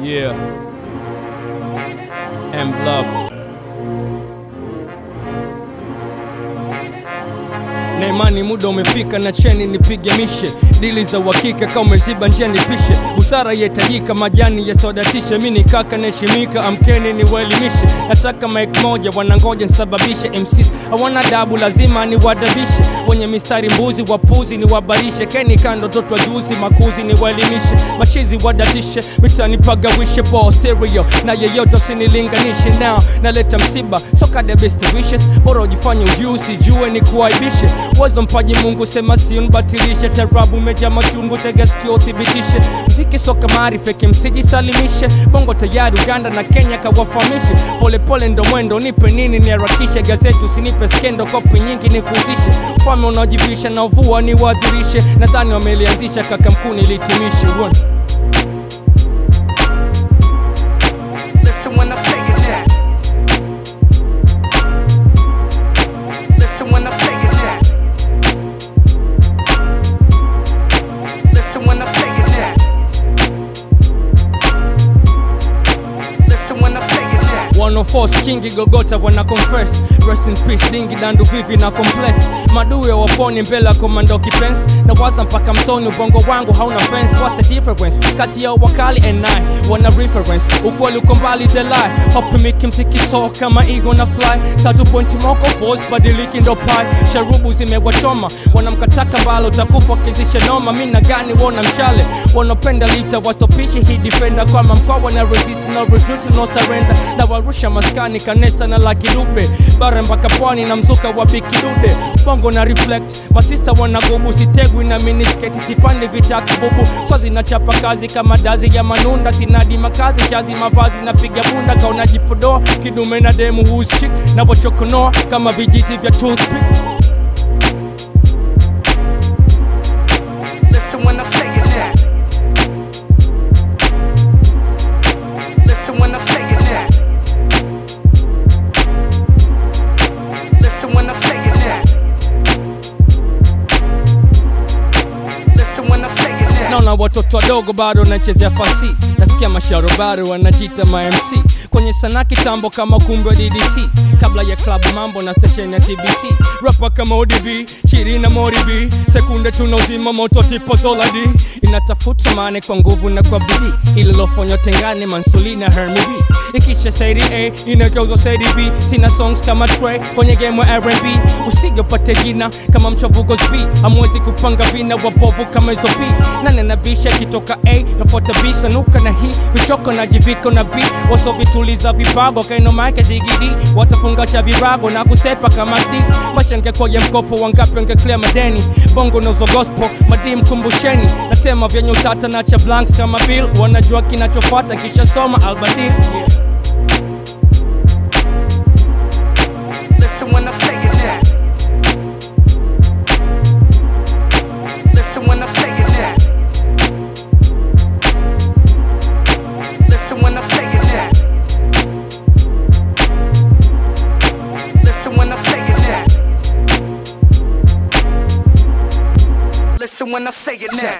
Yeah. M Blob. na imani muda umefika na cheni nipige mishe dili za uhakika kama umeziba njia nipishe busara yahitajika majani yasodatishe mi ni kaka naheshimika amkeni niwaelimishe nataka mike moja wanangoja nisababishe MCs hawana dabu lazima niwadabishe wenye mistari mbuzi wapuzi niwabarishe keni kando toto juzi makuzi niwaelimishe machizi wadatishe mitani pagawishe ball stereo na yeyote usinilinganishe now naleta msiba soka the best wishes bora ujifanye ujusi jue ni kuaibishe wazo mpaji mungu sema sio nibatilishe tarabu meja machungu tega sikio thibitishe mziki soka maarifeke msijisalimishe bongo tayari uganda na kenya kawafahamishe polepole ndo mwendo nipe nini niharakishe gazeti usinipe skendo kopi nyingi nikuuzishe ufalme unaojivisha na uvua ni wadhirishe nadhani wamelianzisha kaka mkuu nilitimishe One. Listen when I say it, Jack. Listen when I say it, Jack. Listen when I say it, Jack. Listen when I say it, Jack. 104 kingi gogota wana confess rest in peace dingi dandu vivi na complex maduyo waponi mbele ya komando kipensi na waza mpaka mtoni ubongo wangu hauna fence what's the difference kati ya wakali and I wana reference ukweli uko mbali the lie hopimiki msikiso kama ego na fly tatu pointi moko force badiliki ndo pai sharubu zimewachoma wanamkataka mbalo utakufa kizisha noma mi na gani wona mshale wanapenda lifta wastopishi hii defender kwama mkoa wana resist no retreat no surrender na warusha maskani kanesa na la kidube bara mpaka pwani na mzuka wa bikidude bongo na reflect masista wanagubu sitegwi na minisketi sipande vitax bubu swazi nachapa kazi kama dazi ya manunda sinadi makazi shazi mavazi napiga bunda kaunajipodoa kidume na demu hushik napochokonoa kama vijiti vya toothpick Listen when I say it, Jack. Listen when I say it, Jack. Listen when I say it, Jack. Listen when I say it, Jack. naona watoto wadogo bado wanachezea fasi nasikia masharobaro wanajita mamc kwenye sanaa kitambo kama kumbe wa ddc kabla ya klabu mambo na stesheni ya tbc rapa kama odb chiri na moribi sekunde tuna uzima moto tipo zoladi inatafuta mane kwa nguvu na kwa bidii ililofanywa tengane mansuli na hermibi ikisha saidi a inageuzwa saidi b sina songs kama Trey kwenye game ya rnb usigopate jina kama mchavuko b amwezi kupanga vina wabovu kama hizo p nane na bisha kitoka a nafuata b sanuka na hii vishoko na jiviko na b wasovituliza vibago kainomake zigidi watafungasha virago na kusepa kama d mashangekoye mkopo wangapi wangeclear madeni bongo nozo gospel madi mkumbusheni natema vyenye utata na cha blanks kama bill wanajua kinachofata kisha soma albadil yeah. Listen when I say it, Jack. Listen when I say it, Jack. Listen when I say it, Jack. Listen when I say it, Jack. Listen when I say it, Jack.